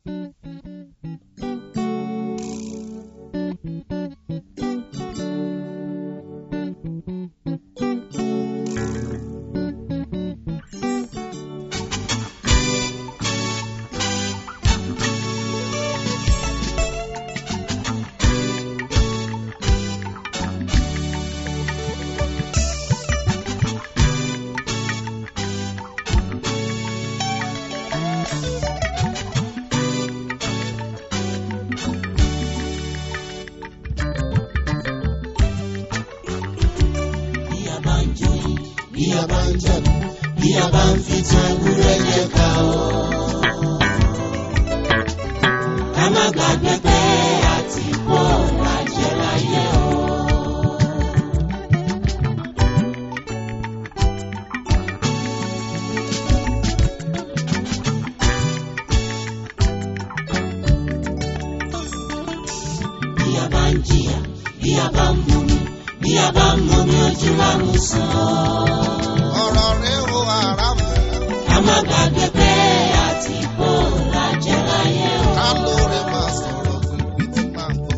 bí a bá ń joyin bí a bá ń jẹ̀bù bí a bá ń fi tan ewúrẹ́ yẹ ká o. ká má gbàgbé pé àti kó lajẹ láyé o. bí a bá ń jìyà bí a bá ń mumi bí a bá ń mumi ojú lámú sàn ọ̀rọ̀ rẹ̀ o àràmù ká má gbàgbé pé àti kó lajẹ láyé o. ká lóore máa sọ̀rọ̀ pípí tí máa ń gbọ́.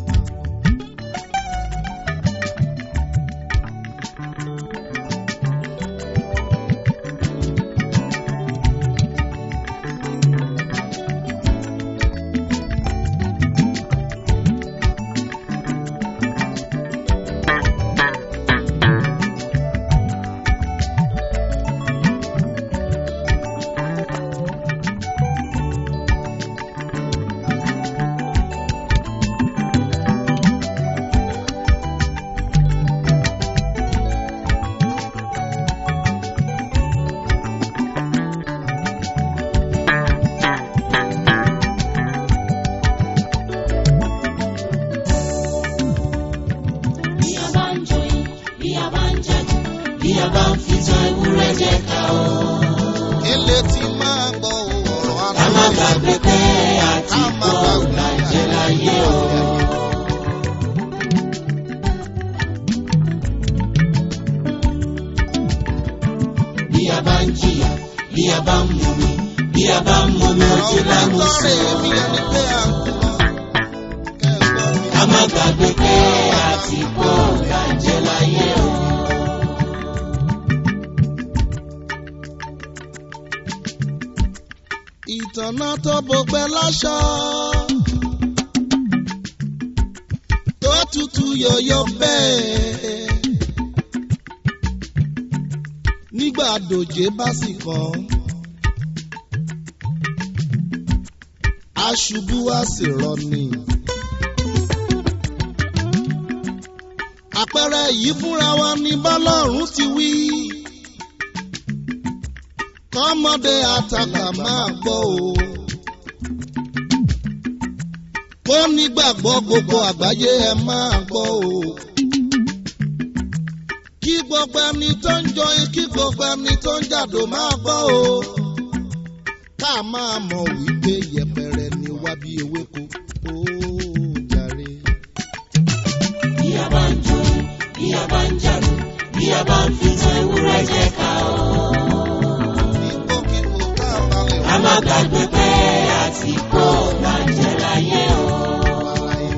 bí a bá ń joyin bí a bá ń jẹ̀bù bí a bá ń fi tan ewúrẹ́ jẹ ká o. ilé tí máa gbọ́ ọ̀rọ̀ ká má àlàyé gbàgbé pé àti kó lajẹ láyé o. bí a bá ń jìyà bí a bá ń mumi bí a bá ń mumi ojú ọ̀rọ̀ lámú lọ́rẹ̀ mi sàn. ẹni pé à ń kú lọ. kẹ́gbọ́n mi. ká má gbàgbé pé àti kó lajẹ láyé o. ìtànà tó bọgbẹ́ láṣọ. tó tutù yọ̀yọ̀ bẹ́ẹ̀. nígbà dòjé bá sì kàn. aṣubú wá sì rọni. àpẹẹrẹ yìí fúnra wa ní bọ́lọ́run ti wí kọ́mọdé àtàkà máa gbọ́ o. kó nígbàgbọ́ gbogbo àgbáyé ẹ máa gbọ́ o. kí gbogbo ẹni tó ń jọyìn kí gbogbo ẹni tó ń jàdó máa gbọ́ o. ká máa mọ̀ wípé yẹpẹrẹ ni wá bí ewéko. ó jàre. bí a bá ń joyin bí a bá ń jẹ̀bù bí a bá ń fi tan ewúrẹ́ jẹ ká o. Ìgbòkègbò tá a balẹ̀ ká má gbàgbé pé àti kó lajẹ láyé o. wà láyé.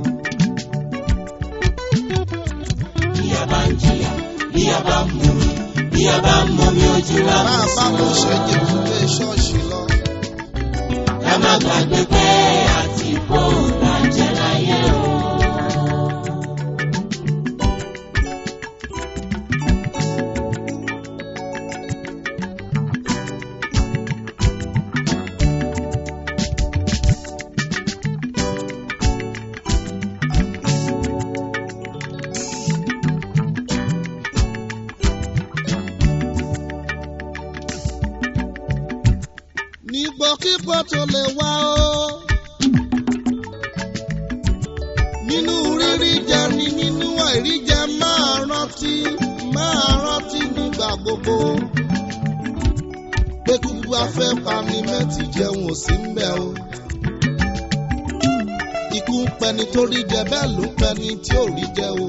bí a bá ń jìyà bí a bá ń mumi bí a bá ń mumi ojú Bá lámú a bá sàn. lọ ṣẹ́jẹ̀ fún ilé ṣọ́ọ̀ṣì lọ. ká má gbàgbé pé àti kó lajẹ láyé o. nígbòkígbò tó lè wá o. nínú rírí jẹ ni nínú àìrí jẹ máa rántí máa rántí nígbà gbogbo. pé kúkú afẹ́ pani mẹ́tì jẹun ò sí ń bẹ̀ o. ikú ń pẹni tó rí jẹ bẹ́ẹ̀ ló ń pẹni tí ò rí jẹ o.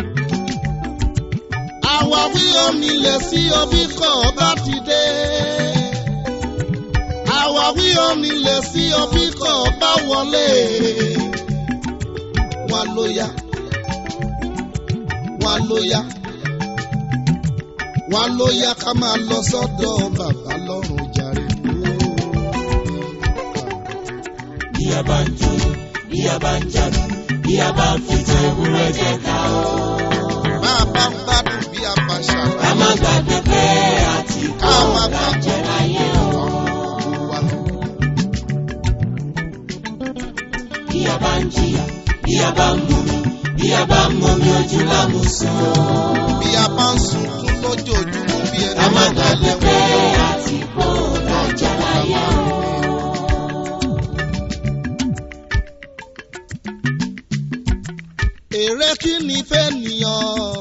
àwáwí omi lẹ̀ sí omi kọ̀ ọ́ bá ti dé àwáwí omi lè sí ọbí kọ̀ bá wọlé wọn ló yá wọn ló yá wọn ló yá ká máa lọ sọ́dọ̀ bàbá lọ́rùn jàre. bí a bá ń jó bí a bá ń jàdù bí a bá ń fi tan ewúrẹ́ jẹ ká o. máa bá ń gbádùn bí a bá ká ṣàlàyé. má gbàgbé pé àti kó ká máa la gbàgbé jẹ láyé o. wa. bí a bá ń jìyà bí a bá ń mumi bí a bá ń mumi ojú lámùsùn o. bí a bá ń sunkún lójoojúmọ́ bí ẹni ká má máa gbàgbé dalẹ̀ pé wọ́n. àti kó la jẹ láyé o. èrè kí ni fẹ́ nìyàn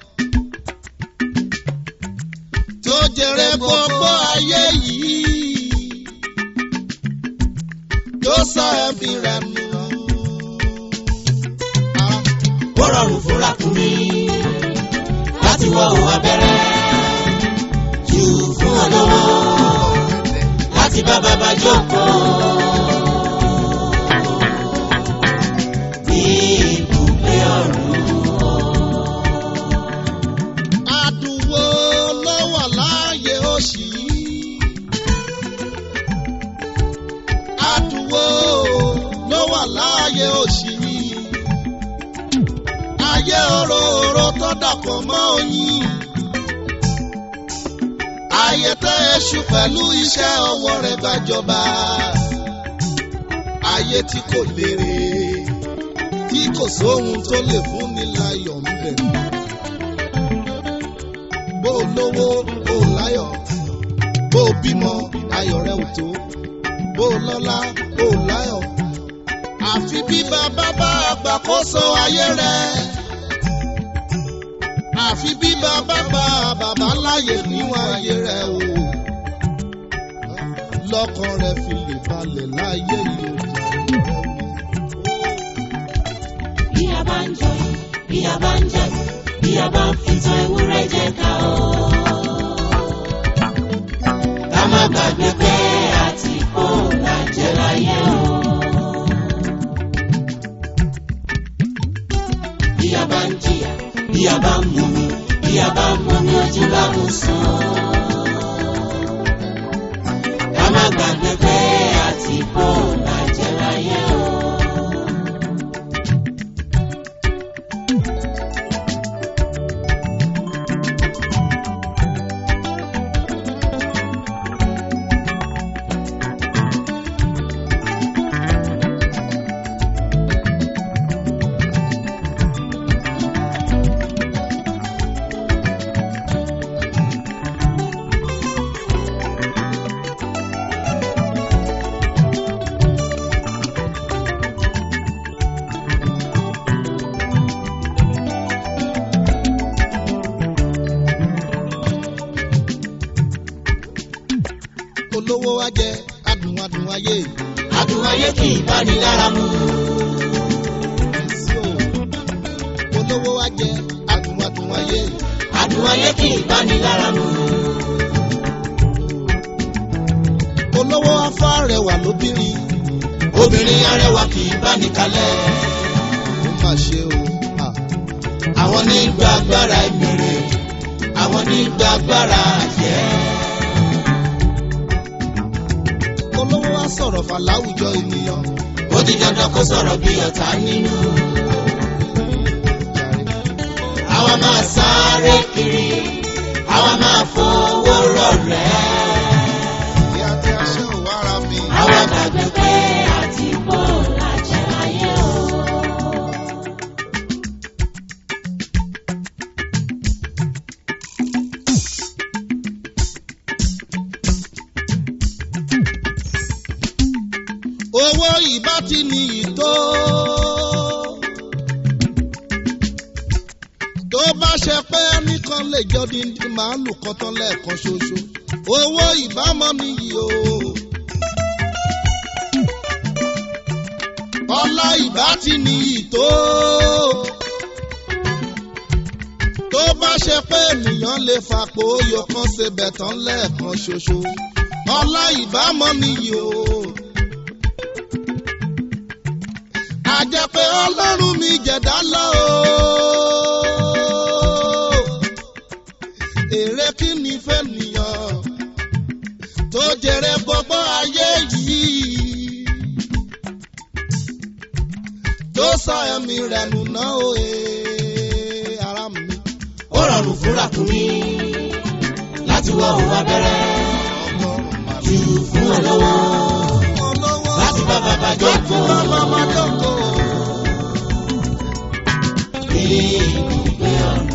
tó jèrè gbogbo ayé yìí tó sọ ẹ̀mí rẹ̀ nù. Ah, ó rọrùn fúnra fún mi láti wọ òun abẹ́rẹ́ jù fún olówó láti bá bàbá jókòó. ní ibùgbé ọ̀run Àdùnwó ló wà láàyè òṣì yìí. Àdùnwó ló wà láàyè òṣì yìí. Ayé òróró tó dàpọ̀ mọ́ oyin. Ayé tẹ́ èṣù pẹ̀lú iṣẹ́ ọwọ́ rẹ̀ gbàjọba. Ayé tí kò lérè, tí kò sóhun tó lè fún ni láyọ̀ ń bẹ̀ bó o lówó bó o láyọ̀ bó o bímọ ayọ̀ rẹ ò tó bó o lọ́lá bó o láyọ̀ àfi bí bàbá bá àgbàkóso ayé rẹ àfi bí bàbá bá bàbá láyè níwọ̀n ayé rẹ o lọ́kàn rẹ fi lè balẹ̀ láyé yìí o bí a bá ń jọyìn bí a bá ń jẹ̀bù bí a bá ń fi tan ewúrẹ́ jẹ ká o. ká má gbàgbé pé àti kó la jẹ láyé o. bí a bá ń jìyà bí a bá ń mumi bí a bá ń mumi ojú bá mú sùn. ká má gbàgbé pé àti kó la jẹ láyé o. olówó wa jẹ adùn adùn ayé adùn ayé kì í bá ní lára mu. sí o olówó wa jẹ adùn adùn ayé adùn ayé kì í bá ní lára mu. olówó afá rẹwà lóbìnrin obìnrin arẹwà kì í bá ní kalẹ̀. ó mà ṣe o à, àwọn ní gba agbára ìmèrè àwọn ní gba agbára àjẹ́. olówó wa sọ̀rọ̀ fà láwùjọ ènìyàn ó di dandan kó sọ̀rọ̀ bí ọ̀tá nínú. àwa máa sáré kiri àwa máa fowó rọ̀rẹ́. ìyá tí a ṣe ò wára mi àwa gbàgbé pé àti bò lájẹ láyé o. owó ìbá ti ní ìtó tó bá ṣe pé ẹnìkan lè jọ díndín màálù kan tán lẹ́ẹ̀kan ṣoṣo owó ìbámọ́ nìyí o. ọlá ìbá ti ní ìtó tó bá ṣe pé ènìyàn lè fapò oyò kan ṣe bẹ̀tán lẹ́ẹ̀kan ṣoṣo ọlá ìbámọ́ nìyí o a jẹ́ pé ọlọ́run mi jẹ̀dá lọ o. èrè kí ni fẹ́ nìyàn tó jèrè gbogbo ayé yìí tó sọ ẹ̀mí rẹ̀ nù náà o ee ara mi. ó rọrùn fún ràkúnmí láti wọ òun abẹ́rẹ́ ọlọ́run máa jù fún olówó olówó láti bá bàbá láti jókòó. bá bàbá jókòó. Ibùgbé ọ̀run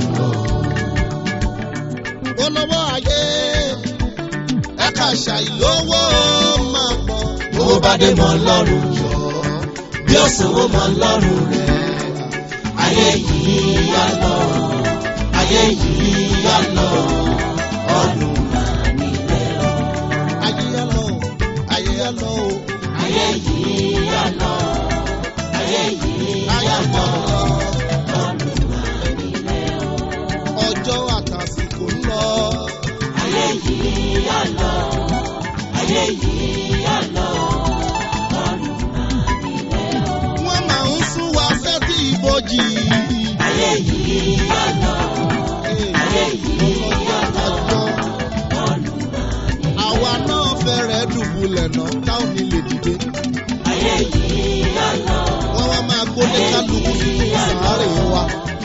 olówó ayé ẹ̀ka ṣàìlówó máa pọ̀. owó bá dé mọ́ lọ́rùn jọ bí ó sanwó mọ́ lọ́rùn rẹ̀. Ayé yìí yá lọ, ayé yìí yá lọ, ọ̀run máa nílẹ̀ o. ayé yá lọ ayé yá lọ o Ayé yìí yá lọ, ayé yìí ayé yá yá lọ, lọ ọ̀run máa nílẹ̀ o. ọjọ́ àtàsìkò ń lọ. Ayé yìí yá lọ, ayé yìí yá lọ, ọ̀run máa nílẹ̀ o. wọ́n máa ń sún wa sétí ibojì. Ayé yìí yá lọ, ayé yìí yá lọ, ọ̀run máa nílẹ̀ o. àwa náà fẹ́rẹ̀ dùbúlẹ̀ náà táwọn nílé dìde. Ayé yìí yá lọ, wọ́n wá máa gbólé kálukú sínú sàárè wa.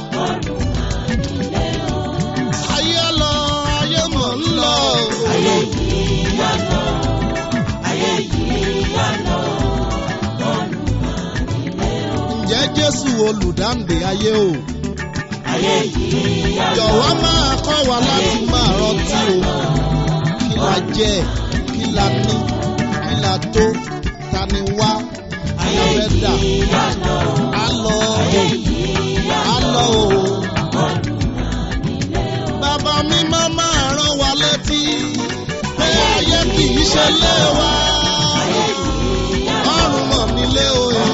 ayé lọ ayé mọ̀ ń lọ. ayé yìí yá lọ, ayé yìí yá lọ, ọ̀run máa nílẹ̀ o. ǹjẹ́ jésù olùdáǹdè ayé o. Ayé yìí yá lọ, jọ̀wọ́ máa kọ́ wa láti máa rántí o. kí la jẹ́ kí la ní kí la tó ta ni wá kí la ayé fẹ́ dà. yìí yá lọ, á lọ ayé yìí yá á lọ, lọ o. ọ̀run máa nílẹ̀ o. bàbá mi máa máa rán wa létí pé ayé kì í ṣe lé wa. Ayé yìí yá lọ, ọrùn mọ̀ nílé òye.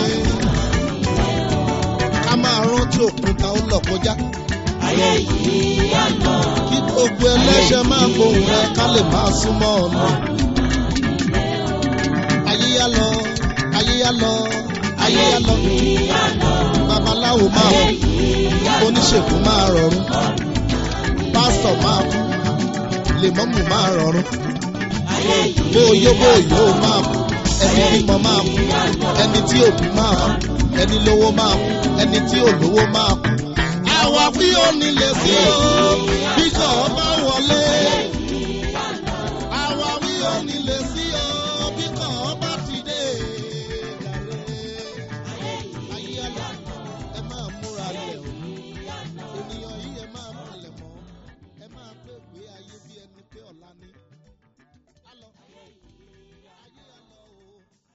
ká máa rántí òkúta ó lọ kọjá. ayé yìí yá lọ, kí gbogbo ẹlẹ́ṣẹ̀ máa gbóhùn rẹ ká lè máa súnmọ́ ọ̀nà. ayé yá lọ ayé yá lọ ayé yá lọ. yìí yá lọ, babaláwo máa ayé kú yìí yá lọ, oníṣègùn máa rọrùn pásítọ̀ máa kú lèmọ́mù máa rọrùn ayé yìí bóyó bóyó máa kú ẹni bímọ máa kú ẹni tí òbí máa kú ẹni lówó máa kú ẹni tí ò lówó máa kú. àwa bí ó nílé sí o bí kò bá wọlé. àwa bí ó nílé sí o bí kò bá ti dé. ayé ẹlọ ẹ máa múra lẹ̀ o ènìyàn yìí ẹ máa palẹ̀ mọ́ ẹ máa pé pé ayé bí ẹni pé ọ̀la ní. á lọ.